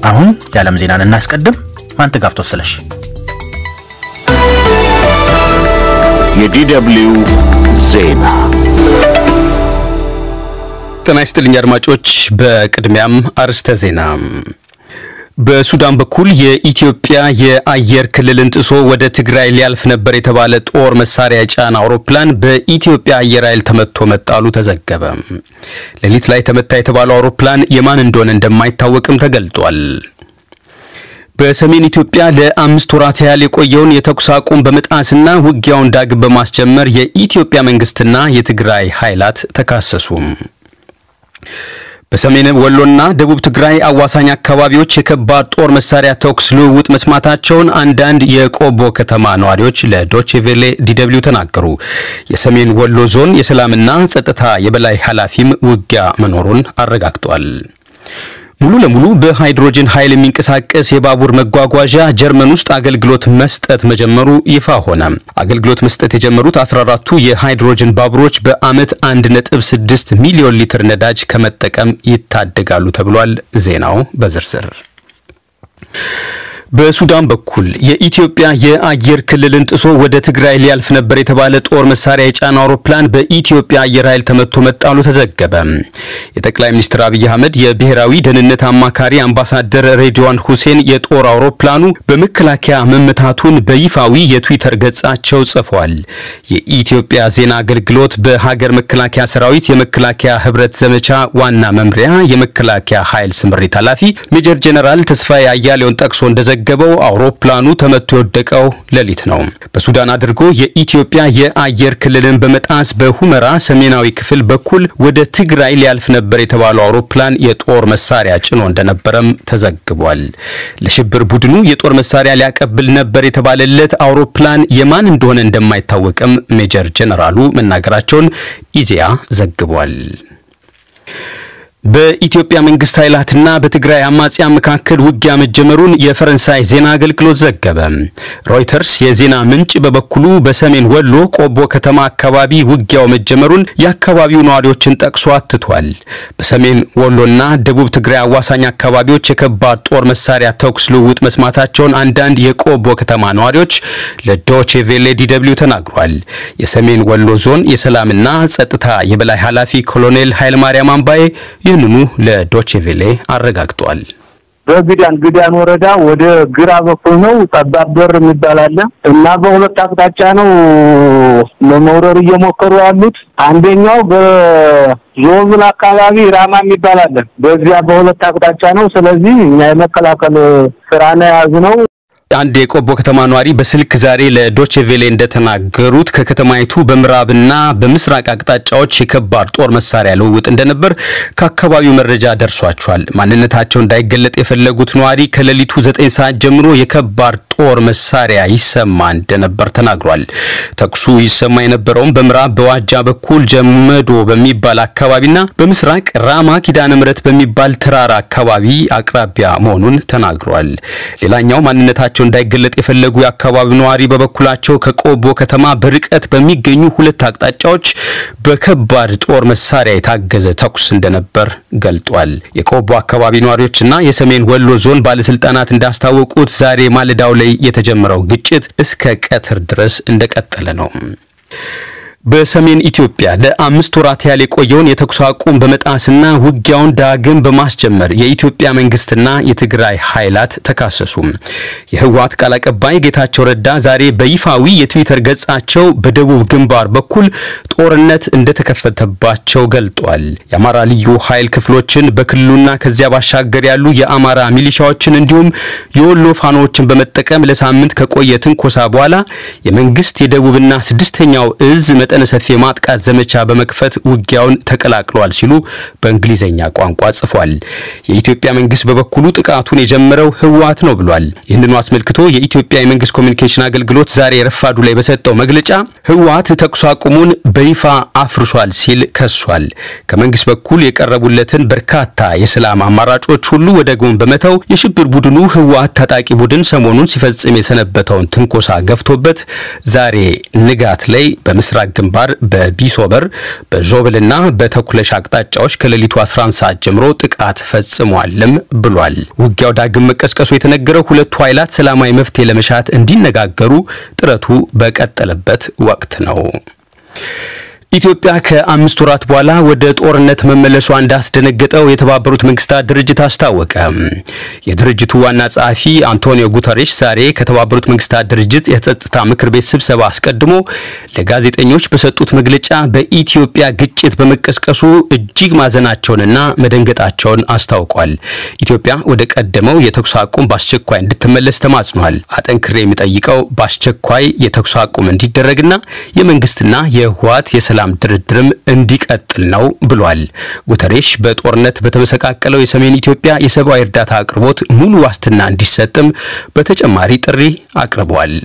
አሁን የዓለም ዜናን እናስቀድም። ማንተጋፍቶት ስለሽ የዲደብልዩ ዜና ጤና ይስጥልኝ አድማጮች። በቅድሚያም አርዕስተ ዜና። በሱዳን በኩል የኢትዮጵያ የአየር ክልልን ጥሶ ወደ ትግራይ ሊያልፍ ነበር የተባለ ጦር መሳሪያ የጫነ አውሮፕላን በኢትዮጵያ አየር ኃይል ተመቶ መጣሉ ተዘገበ። ሌሊት ላይ ተመታ የተባለው አውሮፕላን የማን እንደሆነ እንደማይታወቅም ተገልጧል። በሰሜን ኢትዮጵያ ለአምስት ወራት ያህል የቆየውን የተኩስ አቁም በመጣስና ውጊያውን ዳግም በማስጀመር የኢትዮጵያ መንግስትና የትግራይ ኃይላት ተካሰሱ። በሰሜን ወሎና ደቡብ ትግራይ አዋሳኝ አካባቢዎች የከባድ ጦር መሳሪያ ተኩስ ልውውጥ መስማታቸውን አንዳንድ የቆቦ ከተማ ነዋሪዎች ለዶቼቬሌ ዲደብሊው ተናገሩ። የሰሜን ወሎ ዞን የሰላምና ጸጥታ የበላይ ኃላፊም ውጊያ መኖሩን አረጋግጧል። ሙሉ ለሙሉ በሃይድሮጅን ኃይል የሚንቀሳቀስ የባቡር መጓጓዣ ጀርመን ውስጥ አገልግሎት መስጠት መጀመሩ ይፋ ሆነ። አገልግሎት መስጠት የጀመሩት 14ቱ የሃይድሮጅን ባቡሮች በዓመት 1.6 ሚሊዮን ሊትር ነዳጅ ከመጠቀም ይታደጋሉ ተብሏል። ዜናው በዝርዝር በሱዳን በኩል የኢትዮጵያ የአየር ክልልን ጥሶ ወደ ትግራይ ሊያልፍ ነበር የተባለ ጦር መሳሪያ የጫነ አውሮፕላን በኢትዮጵያ አየር ኃይል ተመቶ መጣሉ ተዘገበ። የጠቅላይ ሚኒስትር አብይ አህመድ የብሔራዊ ደህንነት አማካሪ አምባሳደር ሬድዋን ሁሴን የጦር አውሮፕላኑ በመከላከያ መመታቱን በይፋዊ የትዊተር ገጻቸው ጽፏል። የኢትዮጵያ ዜና አገልግሎት በሀገር መከላከያ ሰራዊት የመከላከያ ህብረት ዘመቻ ዋና መምሪያ የመከላከያ ኃይል ስምሪት ኃላፊ ሜጀር ጄኔራል ተስፋዬ አያሌውን ጠቅሶ እንደዘ ገበው አውሮፕላኑ ተመቶ የወደቀው ሌሊት ነው። በሱዳን አድርጎ የኢትዮጵያ የአየር ክልልን በመጣስ በሁመራ ሰሜናዊ ክፍል በኩል ወደ ትግራይ ሊያልፍ ነበር የተባለው አውሮፕላን የጦር መሳሪያ ጭኖ እንደነበረም ተዘግቧል። ለሽብር ቡድኑ የጦር መሳሪያ ሊያቀብል ነበር የተባለለት አውሮፕላን የማን እንደሆነ እንደማይታወቅም ሜጀር ጀነራሉ መናገራቸውን ኢዜአ ዘግቧል። በኢትዮጵያ መንግስት ኃይላትና በትግራይ አማጽያን መካከል ውጊያ መጀመሩን የፈረንሳይ ዜና አገልግሎት ዘገበ። ሮይተርስ የዜና ምንጭ በበኩሉ በሰሜን ወሎ ቆቦ ከተማ አካባቢ ውጊያው መጀመሩን የአካባቢው ነዋሪዎችን ጠቅሶ አትቷል። በሰሜን ወሎና ደቡብ ትግራይ አዋሳኝ አካባቢዎች የከባድ ጦር መሳሪያ ተኩስ ልውውጥ መስማታቸውን አንዳንድ የቆቦ ከተማ ነዋሪዎች ለዶቼ ቬሌ ዲደብሊው ተናግሯል። የሰሜን ወሎ ዞን የሰላምና ጸጥታ የበላይ ኃላፊ ኮሎኔል ኃይለማርያም አምባዬ ይህንኑ ለዶቼቬሌ አረጋግጧል። በግዳን ግዳን ወረዳ ወደ ግራ በኩል ነው ጠባብ በር የሚባል አለ እና በሁለት አቅጣጫ ነው ለመውረር እየሞከሩ ያሉት። አንደኛው በዞብል አካባቢ ራማ የሚባል አለ። በዚያ በሁለት አቅጣጫ ነው። ስለዚህ እኛ የመከላከል ስራ ነው የያዝነው። አንድ የቆቦ ከተማ ነዋሪ በስልክ ዛሬ ለዶቼቬሌ እንደተናገሩት ከከተማይቱ በምዕራብና በምስራቅ አቅጣጫዎች የከባድ ጦር መሳሪያ ልውውጥ እንደነበር ከአካባቢው መረጃ ደርሷቸዋል። ማንነታቸው እንዳይገለጥ የፈለጉት ነዋሪ ከሌሊቱ ዘጠኝ ሰዓት ጀምሮ የከባድ ጦር መሳሪያ ይሰማ እንደነበር ተናግሯል። ተኩሱ ይሰማ የነበረውም በምዕራብ በዋጃ በኩል ጀመዶ በሚባል አካባቢና በምስራቅ ራማ ኪዳነ ምሕረት በሚባል ተራራ አካባቢ አቅራቢያ መሆኑን ተናግሯል። ሌላኛው ማንነታቸው እንዳይገለጥ የፈለጉ የአካባቢው ነዋሪ በበኩላቸው ከቆቦ ከተማ በርቀት በሚገኙ ሁለት አቅጣጫዎች በከባድ ጦር መሳሪያ የታገዘ ተኩስ እንደነበር ገልጧል። የቆቦ አካባቢ ነዋሪዎችና የሰሜን ወሎ ዞን ባለስልጣናት እንዳስታወቁት ዛሬ ማለዳው ላይ የተጀመረው ግጭት እስከ ቀትር ድረስ እንደቀጠለ ነው። በሰሜን ኢትዮጵያ ለአምስት ወራት ያህል የቆየውን የተኩስ አቁም በመጣስና ውጊያውን ዳግም በማስጀመር የኢትዮጵያ መንግስትና የትግራይ ኃይላት ተካሰሱ። የህወሓት ቃል አቀባይ ጌታቸው ረዳ ዛሬ በይፋዊ የትዊተር ገጻቸው በደቡብ ግንባር በኩል ጦርነት እንደተከፈተባቸው ገልጧል። የአማራ ልዩ ኃይል ክፍሎችን በክልሉና ከዚያ ባሻገር ያሉ የአማራ ሚሊሻዎችን እንዲሁም የወሎ ፋኖዎችን በመጠቀም ለሳምንት ከቆየ ትንኮሳ በኋላ የመንግስት የደቡብና ስድስተኛው እዝ መጠነ ሰፊ የማጥቃት ዘመቻ በመክፈት ውጊያውን ተቀላቅሏል ሲሉ በእንግሊዝኛ ቋንቋ ጽፏል። የኢትዮጵያ መንግስት በበኩሉ ጥቃቱን የጀመረው ህወሓት ነው ብሏል። ይህንኑ አስመልክቶ የኢትዮጵያ የመንግስት ኮሚኒኬሽን አገልግሎት ዛሬ ረፋዱ ላይ በሰጠው መግለጫ ህወሓት ተኩስ አቁሙን በይፋ አፍርሷል ሲል ከሷል። ከመንግስት በኩል የቀረቡለትን በርካታ የሰላም አማራጮች ሁሉ ወደ ጎን በመተው የሽብር ቡድኑ ህወሓት ታጣቂ ቡድን ሰሞኑን ሲፈጽም የሰነበተውን ትንኮሳ ገፍቶበት ዛሬ ንጋት ላይ በምስራቅ ግንባር በቢሶበር በዦብልና በተኩለሽ አቅጣጫዎች ከሌሊቱ 11 ሰዓት ጀምሮ ጥቃት ፈጽሟልም ብሏል። ውጊያው ዳግም መቀስቀሱ የተነገረው ሁለቱ ኃይላት ሰላማዊ መፍትሄ ለመሻት እንዲነጋገሩ ጥረቱ በቀጠለበት ወቅት ነው። ኢትዮጵያ ከአምስት ወራት በኋላ ወደ ጦርነት መመለሷ እንዳስደነገጠው የተባበሩት መንግስታት ድርጅት አስታወቀ። የድርጅቱ ዋና ጸሐፊ አንቶኒዮ ጉተሬሽ ዛሬ ከተባበሩት መንግስታት ድርጅት የጸጥታ ምክር ቤት ስብሰባ አስቀድሞ ለጋዜጠኞች በሰጡት መግለጫ በኢትዮጵያ ግጭት በመቀስቀሱ እጅግ ማዘናቸውንና መደንገጣቸውን አስታውቋል። ኢትዮጵያ ወደ ቀደመው የተኩስ አቁም በአስቸኳይ እንድትመለስ ተማጽኗል። አጠንክሬ የሚጠይቀው በአስቸኳይ የተኩስ አቁም እንዲደረግና የመንግስትና የህወሓት የሰላም ድርድርም እንዲቀጥል ነው ብሏል። ጉተሬሽ በጦርነት በተመሰቃቀለው የሰሜን ኢትዮጵያ የሰብአዊ እርዳታ አቅርቦት ሙሉ ዋስትና እንዲሰጥም በተጨማሪ ጥሪ አቅርበዋል።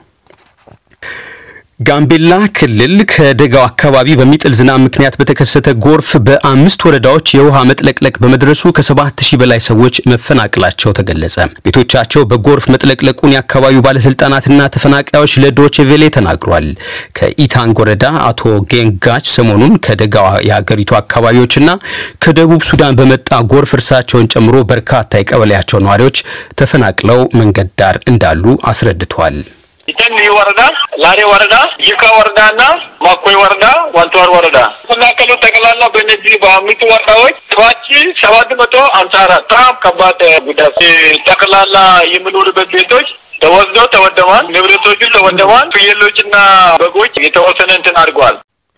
ጋምቤላ ክልል ከደጋው አካባቢ በሚጥል ዝናብ ምክንያት በተከሰተ ጎርፍ በአምስት ወረዳዎች የውሃ መጥለቅለቅ በመድረሱ ከሰባት ሺህ በላይ ሰዎች መፈናቀላቸው ተገለጸ። ቤቶቻቸው በጎርፍ መጥለቅለቁን የአካባቢው ባለስልጣናትና ተፈናቃዮች ለዶቼ ቬሌ ተናግሯል። ከኢታንግ ወረዳ አቶ ጌንጋች ሰሞኑን ከደጋው የሀገሪቱ አካባቢዎችና ከደቡብ ሱዳን በመጣ ጎርፍ እርሳቸውን ጨምሮ በርካታ የቀበሌያቸው ነዋሪዎች ተፈናቅለው መንገድ ዳር እንዳሉ አስረድተዋል። ኢተን ወረዳ፣ ላሬ ወረዳ፣ ይካ ወረዳ እና ማኮይ ወረዳ፣ ዋልተዋር ወረዳ ተፈናቀሉ። ጠቅላላ በእነዚህ በአምስቱ ወረዳዎች ሰባት ሺህ ሰባት መቶ ሀምሳ አራት በጣም ከባድ ጉዳት ጠቅላላ የሚኖሩበት ቤቶች ተወስደው ተወደማል። ንብረቶቹ ተወደማል። ፍየሎችና በጎች የተወሰነ እንትን አድርገዋል።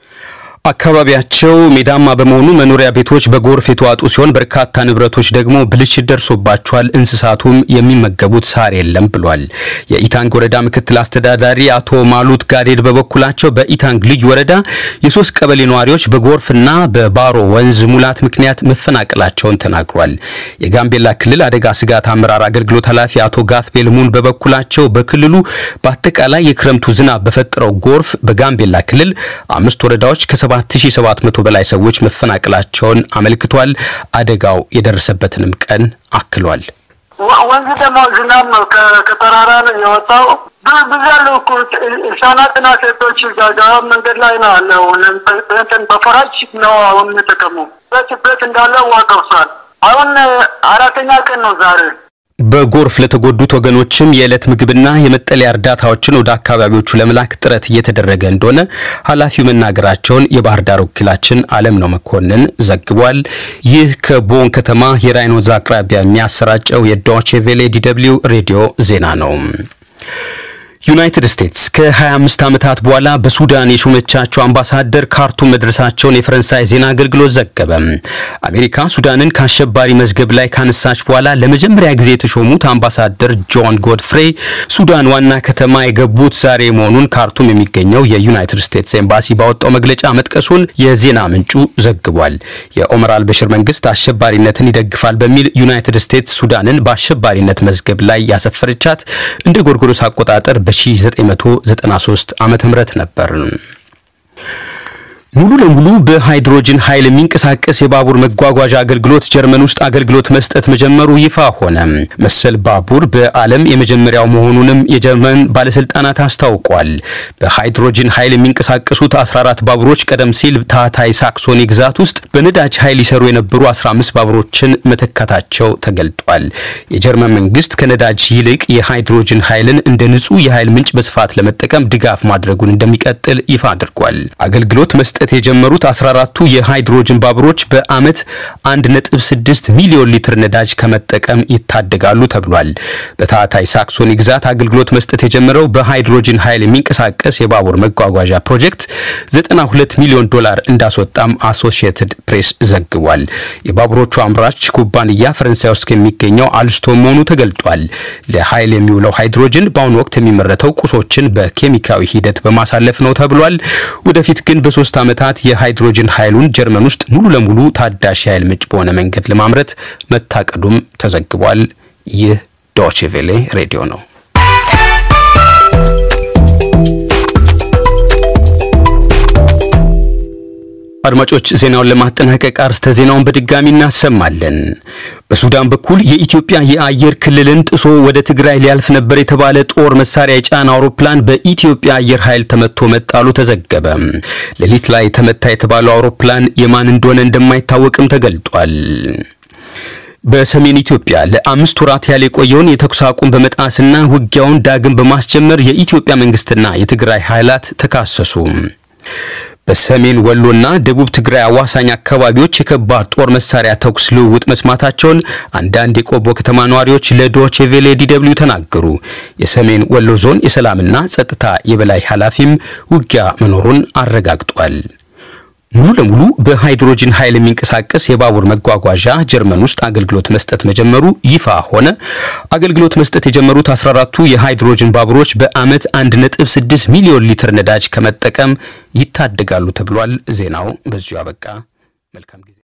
አካባቢያቸው ሜዳማ በመሆኑ መኖሪያ ቤቶች በጎርፍ የተዋጡ ሲሆን በርካታ ንብረቶች ደግሞ ብልሽት ደርሶባቸዋል። እንስሳቱም የሚመገቡት ሳር የለም ብሏል። የኢታንግ ወረዳ ምክትል አስተዳዳሪ አቶ ማሉት ጋዴድ በበኩላቸው በኢታንግ ልዩ ወረዳ የሶስት ቀበሌ ነዋሪዎች በጎርፍና በባሮ ወንዝ ሙላት ምክንያት መፈናቀላቸውን ተናግሯል። የጋምቤላ ክልል አደጋ ስጋት አመራር አገልግሎት ኃላፊ አቶ ጋትቤል ሙን በበኩላቸው በክልሉ በአጠቃላይ የክረምቱ ዝናብ በፈጠረው ጎርፍ በጋምቤላ ክልል አምስት ወረዳዎች ከ 7700 በላይ ሰዎች መፈናቀላቸውን አመልክቷል። አደጋው የደረሰበትንም ቀን አክሏል። ወንዝ ደግሞ ዝናብ ነው ከተራራ ነው የወጣው። ብዙ ያሉ እኮ ህጻናትና ሴቶች ጋጋ መንገድ ላይ ነው ያለው። እንትን በፈራጅ ነው አሁን የተቀሙ ቤት እንዳለ ዋቀውሳል። አሁን አራተኛ ቀን ነው ዛሬ። በጎርፍ ለተጎዱት ወገኖችም የዕለት ምግብና የመጠለያ እርዳታዎችን ወደ አካባቢዎቹ ለመላክ ጥረት እየተደረገ እንደሆነ ኃላፊው መናገራቸውን የባህር ዳር ወኪላችን አለም ነው መኮንን ዘግቧል። ይህ ከቦን ከተማ የራይን ወንዝ አቅራቢያ የሚያሰራጨው የዶቼ ቬሌ ዲደብሊው ሬዲዮ ዜና ነው። ዩናይትድ ስቴትስ ከ25 ዓመታት በኋላ በሱዳን የሾመቻቸው አምባሳደር ካርቱም መድረሳቸውን የፈረንሳይ ዜና አገልግሎት ዘገበ። አሜሪካ ሱዳንን ከአሸባሪ መዝገብ ላይ ካነሳች በኋላ ለመጀመሪያ ጊዜ የተሾሙት አምባሳደር ጆን ጎድፍሬ ሱዳን ዋና ከተማ የገቡት ዛሬ መሆኑን ካርቱም የሚገኘው የዩናይትድ ስቴትስ ኤምባሲ ባወጣው መግለጫ መጥቀሱን የዜና ምንጩ ዘግቧል። የኦመር አልበሽር መንግስት አሸባሪነትን ይደግፋል በሚል ዩናይትድ ስቴትስ ሱዳንን በአሸባሪነት መዝገብ ላይ ያሰፈረቻት እንደ ጎርጎሮስ አቆጣጠር በ1993 ዓመተ ምህረት ነበር። ሙሉ ለሙሉ በሃይድሮጅን ኃይል የሚንቀሳቀስ የባቡር መጓጓዣ አገልግሎት ጀርመን ውስጥ አገልግሎት መስጠት መጀመሩ ይፋ ሆነ። መሰል ባቡር በዓለም የመጀመሪያው መሆኑንም የጀርመን ባለስልጣናት አስታውቋል። በሃይድሮጅን ኃይል የሚንቀሳቀሱት 14 ባቡሮች ቀደም ሲል ታህታይ ሳክሶኒ ግዛት ውስጥ በነዳጅ ኃይል ይሰሩ የነበሩ 15 ባቡሮችን መተካታቸው ተገልጧል። የጀርመን መንግስት ከነዳጅ ይልቅ የሃይድሮጅን ኃይልን እንደ ንጹህ የኃይል ምንጭ በስፋት ለመጠቀም ድጋፍ ማድረጉን እንደሚቀጥል ይፋ አድርጓል። አገልግሎት መስጠት የጀመሩት 14ቱ የሃይድሮጅን ባቡሮች በዓመት 1.6 ሚሊዮን ሊትር ነዳጅ ከመጠቀም ይታደጋሉ ተብሏል። በታህታይ ሳክሶኒ ግዛት አገልግሎት መስጠት የጀመረው በሃይድሮጅን ኃይል የሚንቀሳቀስ የባቡር መጓጓዣ ፕሮጀክት 92 ሚሊዮን ዶላር እንዳስወጣም አሶሺየትድ ፕሬስ ዘግቧል። የባቡሮቹ አምራች ኩባንያ ፈረንሳይ ውስጥ የሚገኘው አልስቶም መሆኑ ተገልጧል። ለኃይል የሚውለው ሃይድሮጅን በአሁኑ ወቅት የሚመረተው ቁሶችን በኬሚካዊ ሂደት በማሳለፍ ነው ተብሏል። ወደፊት ግን በሶስት ዓመታት የሃይድሮጅን ኃይሉን ጀርመን ውስጥ ሙሉ ለሙሉ ታዳሽ የኃይል ምንጭ በሆነ መንገድ ለማምረት መታቀዱም ተዘግቧል። ይህ ዶቼ ቬሌ ሬዲዮ ነው። አድማጮች ዜናውን ለማጠናቀቅ አርስተ ዜናውን በድጋሚ እናሰማለን። በሱዳን በኩል የኢትዮጵያ የአየር ክልልን ጥሶ ወደ ትግራይ ሊያልፍ ነበር የተባለ ጦር መሳሪያ የጫነ አውሮፕላን በኢትዮጵያ አየር ኃይል ተመቶ መጣሉ ተዘገበ። ሌሊት ላይ ተመታ የተባለው አውሮፕላን የማን እንደሆነ እንደማይታወቅም ተገልጧል። በሰሜን ኢትዮጵያ ለአምስት ወራት ያህል የቆየውን የተኩስ አቁም በመጣስና ውጊያውን ዳግም በማስጀመር የኢትዮጵያ መንግስትና የትግራይ ኃይላት ተካሰሱ። በሰሜን ወሎና ደቡብ ትግራይ አዋሳኝ አካባቢዎች የከባድ ጦር መሳሪያ ተኩስ ልውውጥ መስማታቸውን አንዳንድ የቆቦ ከተማ ነዋሪዎች ለዶቼ ቬሌ ዲደብሊው ተናገሩ። የሰሜን ወሎ ዞን የሰላምና ጸጥታ የበላይ ኃላፊም ውጊያ መኖሩን አረጋግጧል። ሙሉ ለሙሉ በሃይድሮጅን ኃይል የሚንቀሳቀስ የባቡር መጓጓዣ ጀርመን ውስጥ አገልግሎት መስጠት መጀመሩ ይፋ ሆነ። አገልግሎት መስጠት የጀመሩት 14ቱ የሃይድሮጅን ባቡሮች በዓመት 1.6 ሚሊዮን ሊትር ነዳጅ ከመጠቀም ይታደጋሉ ተብሏል። ዜናው በዚሁ አበቃ። መልካም ጊዜ